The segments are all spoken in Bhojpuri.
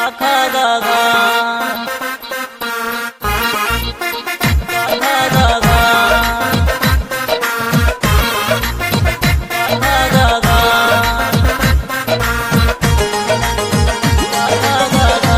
ख ग घ ख ग घ ख ग घ ख ग घ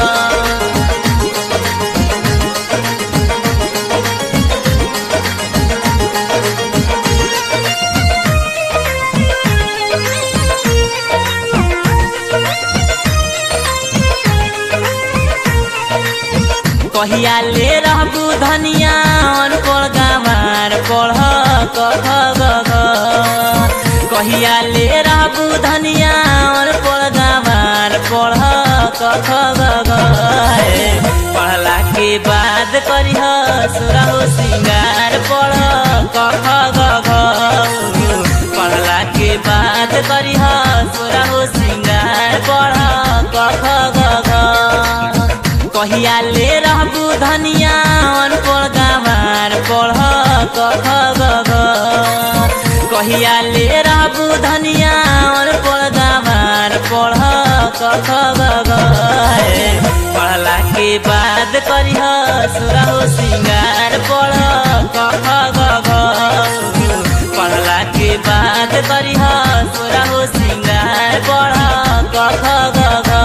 कहिया ले रहबू धनिया अनपढ़ गामार पढ़ क ख ग घ कहिया ले रहबू धनिया अनपढ़ गामार पढ़ क ख ग घ पढ़ला के बाद करिह सुरहो सिंगार पढ़ क ख ग घ पढ़ला के बाद करिह सुरहो सिंगार पढ़ क ख ग घ कहिया ले रहबू धनिया अनपढ़ गामार पढ़ क ख ग घ कहिया ले रहबू धनिया अनपढ़ गामार पढ़ क ख ग घ पढ़ला के बाद करिह सुरहो सिंगार पढ़ क ख ग घ पढ़ला के बाद करिह सुरहो सिंगार पढ़ क ख ग घ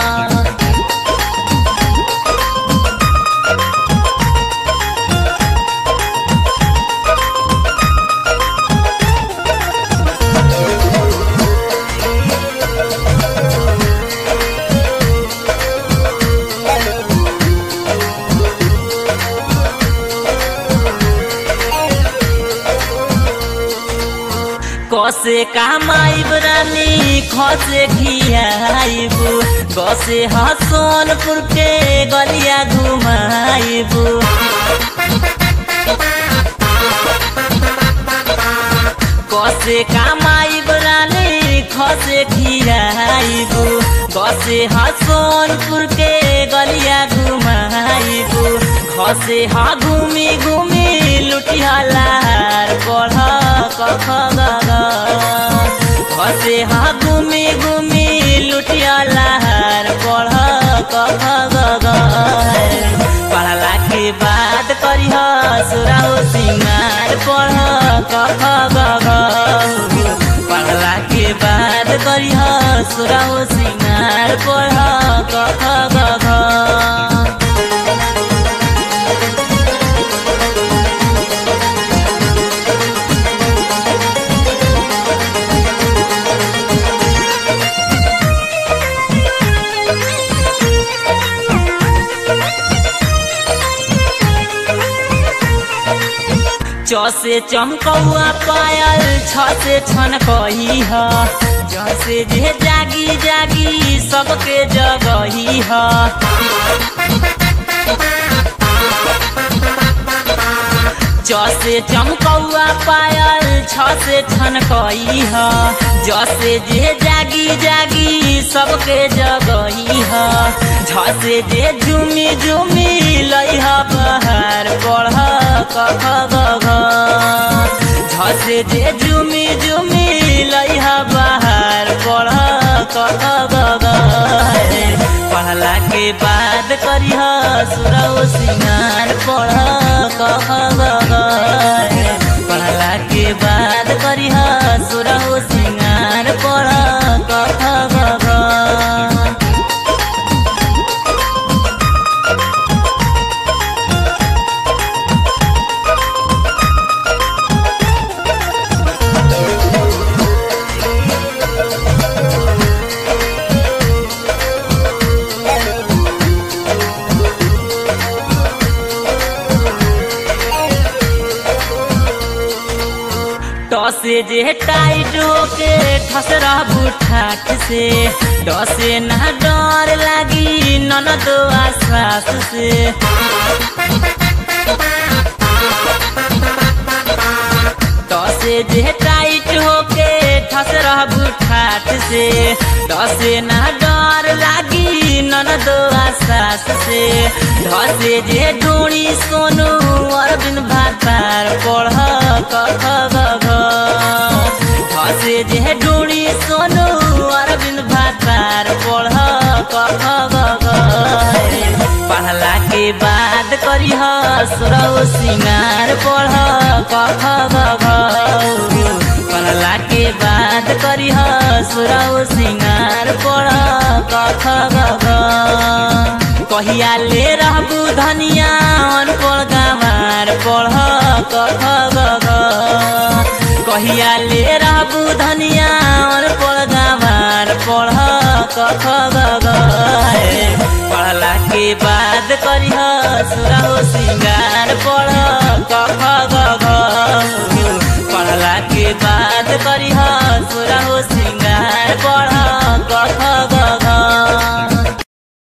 कसे कामाइब रानी खसे खियाइब गसे हसनपुर के गलिया घुमाइब कसे कामाइब रानी खसे खियाइब गसे हसनपुर के गलिया घुमाइब खसे हा घूमी घूमी लुटिहलार पढ़ क ख ग घ खसे हा घूमी घूमी लुटिहलार पढ़ क ख ग घ पढ़ला के बाद करिह सुराहो सिंगार पढ़ क ख ग घ पढ़ला के बाद करिह सुराहो सिंगार पढ़ क ख ग घ चसे चमकौआ पायल छ से छन कही ह जसे जे जागी जागी सबके जगही ह जसे चमकौआ पायल छ से छन कही ह जसे जे जागी जागी सबके जगही ह झसे जे झुमी झुमी लइह बहार पढ़ क ख ग घ झसे जे झुमी झुमी लइह बहार पढ़ क ख ग घ पढ़ला के बाद करिह सुरौ सिंगार पढ़ क ख ग घ पढ़ला के बाद करिह सुरौ सिंगार पढ़ क ख ग घ टसे जे टाइट होके ठस रहबू ठाठ से डसे ना डर लागी ननद आश्वास से टसे जे टाइट होके ठस रहबू ठाठ से डसे ना डर लागी ननद आश्वास से ढसे जे ढूंढी सोनू अरविंद भातार पढ़ क ख ग घ ढसे जे ढूंढी सोनू अरविंद भातार पढ़ क ख ग घ बाद करिह सुरौ सिंगार पढ़ कख गघ पढ़ला के बाद करिह सुरौ सिंगार पढ़ कख गघ कहिया ले रहबू धनिया अनपढ़ गवार पढ़ कख गघ कहिया ले रहबू धनिया अनपढ़ गवार पढ़ कख गघ पढ़ला के बाद करिह सुरहो सिंगार पढ़